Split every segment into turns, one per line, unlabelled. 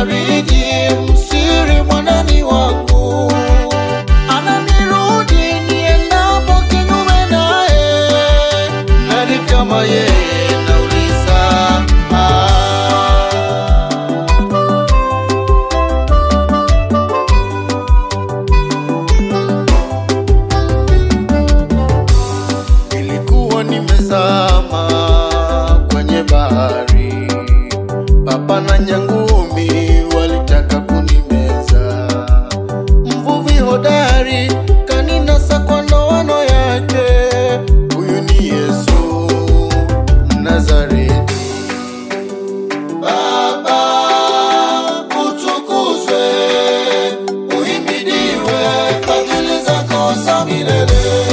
mfariji, msiri mwanani wangu, ananirudi niendapo kinyume naye, nani kama yeye? Nauliza ah. Nilikuwa nimezama kwenye bahari, papa na nyangumi walitaka kunimeza. Mvuvi hodari kaninasa kwa ndoano yake, huyu ni Yesu Mnazareti. Baba utukuzwe, uhimidiwe, fadhili zako za milele.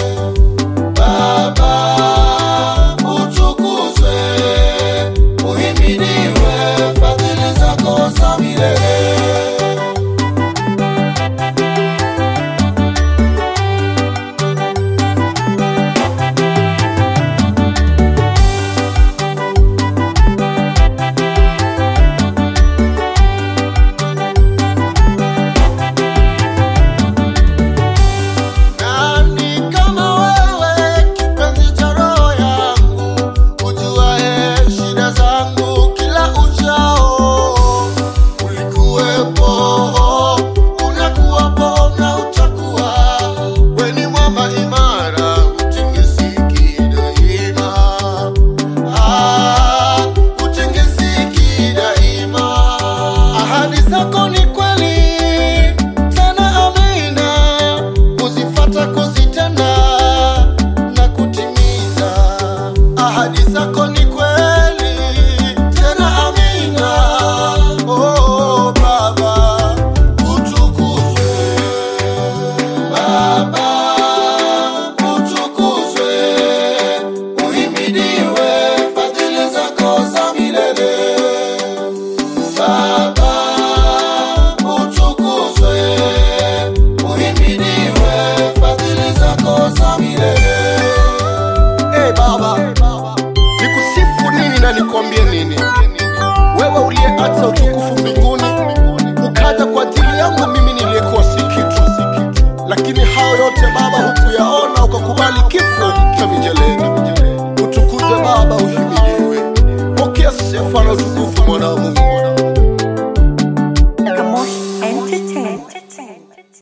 Baba utukuzwe, uhimidiwe, fadhili zako za milele. Nani kama wewe, kipenzi cha roho yangu, ujuaye shida zangu kila uchao. Ulikuwepo, unakuwapo na utakuwa. Wewe ni mwamba imara, hutingisiki daima. Ah, hutingisiki daima. Ahadi zako ni kweli, tena amina kuzifata kuzitenda na kutimiza ahadi zako ni kweli tena amina oh, baba utukuzwe baba utukuzwe uhimidiwe fadhili zako za milele Baba utukuzwe, uhimidiwe, fadhili zako za milele. Hey Baba, nikusifu nini na nikwambie nini?